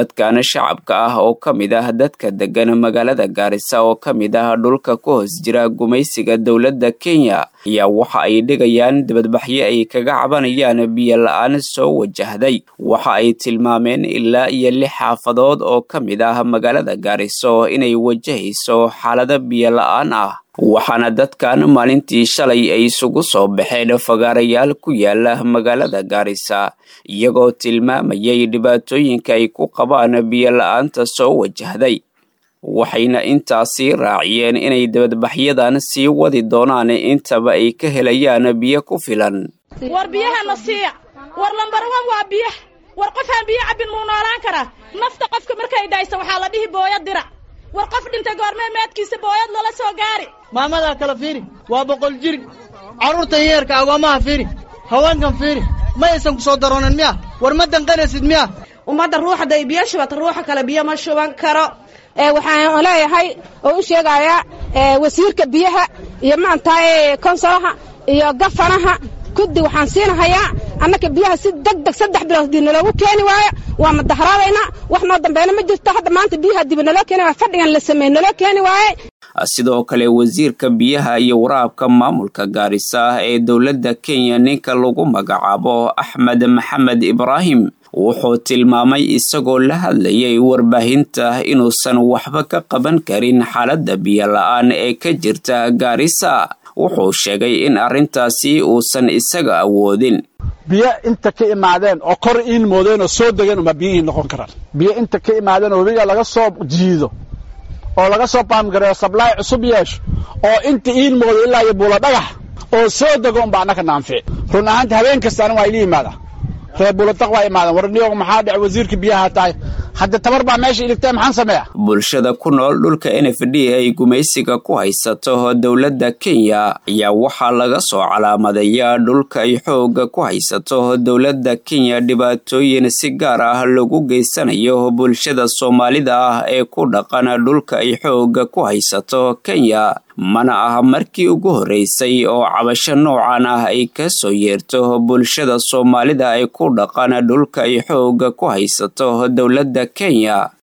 dadkan shacabka ah oo ka mid ah dadka degan magaalada gaarisa oo ka mid ah dhulka ku hoos jira gumaysiga dowladda kenya ayaa waxa ay dhigayaan dibadbaxyo ay kaga cabanayaan biyo la-aan soo wajahday waxa ay tilmaameen ilaa iyo lix xaafadood oo ka mid ah magaalada gaariso inay wajahayso xaalado biyo la-aan ah waxaana dadkan maalintii shalay ay isugu soo baxeen fagaarayaal ku yaala magaalada gaarisa iyagoo tilmaamayay dhibaatooyinka ay ku qabaan biyo la-aanta soo wajahday waxayna intaasii raaciyeen inay dibadbaxyadan sii wadi doonaan intaba ay ka helayaan biyo ku filan war biyahana siiya war lambarawan waa biyaha war qofaan biyo cabbin muu noolaan karaa nafta qofka markay dhaysa waxaa la dhihi booya dirac war qof dhintay goormee meedkiisa booyad lala soo gaari maamadaa kala fiiri waa boqol jiri carruurtan yeerka agoomaha fiiri haweenkan fiiri ma aysan ku soo daroonin miya war ma danqanaysid miya ummadda ruuxaday biyo shubata ruuxa kale biyo ma shuban karo waxaan leeyahay oo u sheegayaa wasiirka biyaha iyo maantahay konsolaha iyo gafanaha kuddi waxaan siinahayaa annaka biyaha si deg deg saddex bilood dib naloogu keeni waayo waa madaharaadaynaa wax noo dambeena ma jirto hadda maanta biyaha dib naloo keeni waay fadhigan la sameey naloo keeni waaye sidoo kale wasiirka biyaha iyo waraabka maamulka gaarisa ee dowladda kenya ninka lagu magacaabo axmed maxamed ibraahim wuxuu tilmaamay isagoo la hadlayay warbaahinta inuusan waxba ka qaban karin xaaladda biyo la-aan ee ka jirta gaarisa wuxuu sheegay in arrintaasi uusan isaga awoodin biyo inta ka imaadeen oo kor iin moodeen oo soo degeen uma biyihii noqon karaan biyo inta ka imaadeen oo webiga laga soo jiido oo laga soo baamgareeyo sablaay cusub yeesho oo inta iin moodo ilaa iyo buulo dhagax oo soo dego unba annaka naanfici run ahaanta habeen kastaana waa ila yimaada reer buuladaq waa imaadeen war niyoog maxaa dhec wasiirka biyaha tahay hadda tabar baa meesha iligtay maxaan sameeya bulshada ku nool dhulka n f d ay gumaysiga ku haysato dowladda kenya ayaa waxaa laga soo calaamadeeyaa dhulka ay xooga ku haysato dowladda kenya dhibaatooyin si gaar ah lagu geysanayo bulshada soomaalida ah ee ku dhaqan dhulka ay xooga ku haysato kenya mana ah markii ugu horreysay oo cabasho noocan ah ay ka soo yeerto bulshada soomaalida ay ku dhaqan dhulka ay xooga ku haysato dowladda kenya